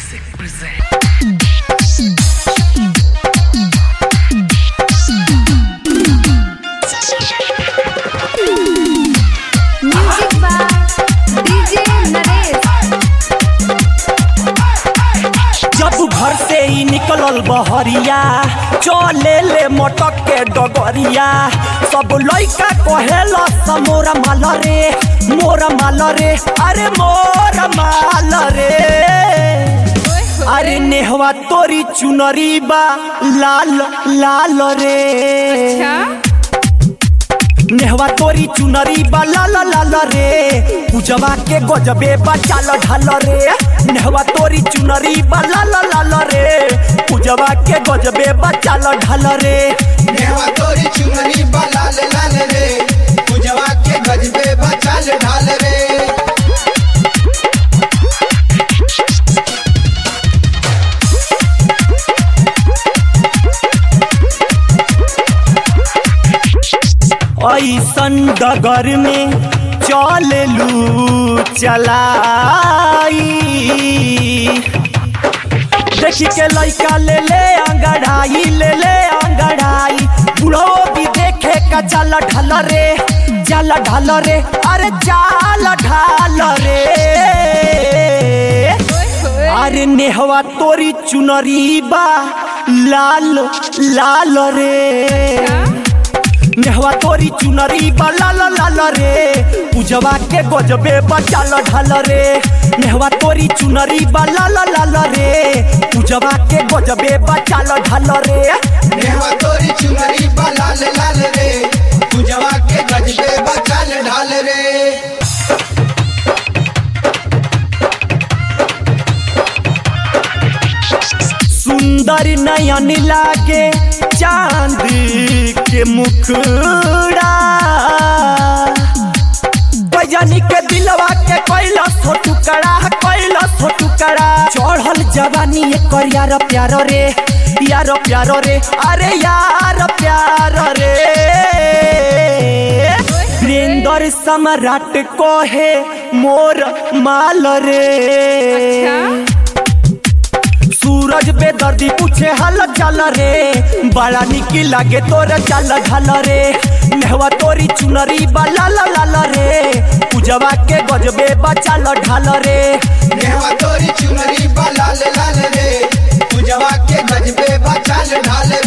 Music present. Music by DJ Naresh जब घर से ही निकलल बहरिया चले ले मटक के डगरिया सब लइका कहेला स मोरा माल रे मोरा माल रे अरे मोरा माल रे अरे नेहवा तोरी चुनरी बा लाल लाल रे नेहवा तोरी चुनरी बा लाल लाल रे पूजवा के गजबे बा चाल ढाल रे नेहवा तोरी चुनरी बा लाल लाल रे पूजवा के गजबे बा चाल ढाल रे नेवा तोरी चुनरी बा लाल लाल रे पूजवा के गजबे बचाल ढाल रे ऐसन डगर में चललू चलाई देखी के लइका ले ले अंगड़ाई ले ले अंगड़ाई बुढ़ो भी देखे का जल ढल रे जल ढल रे अरे जाल ढाल रे अरे नेहवा तोरी चुनरी बा लाल लाल रे नेहवा तोरी चुनरी बा लाल लाल रे पूजवा के गजबे बचाल ढाल रे नेहवा तोरी चुनरी बा लाल लाल रे पूजवा के गजबे बचाल ढाल रे नेवा तोरी चुनरी बा लाल लाल रे पूजवा के गजबे बचाल ढाल रे सुंदर नयन लागे चांद के मुखड़ा बजनी के दिलवा के कैला सो टुकड़ा कैला सो टुकड़ा चढ़ल जवानी ये कर यार प्यार रे यार प्यार रे अरे यार प्यार रे वीरेंद्र सम्राट को है मोर माल रे सूरज पे दर्दी पूछे हल चल रे बड़ा निकी लागे तोर चल ढल रे नेहवा तोरी चुनरी बा लाल लाल रे पूजवा के गजबे बचाल ढाल रे नेवा तोरी चुनरी बा लाल लाल रे पूजवा के गजबे बचाल ढाल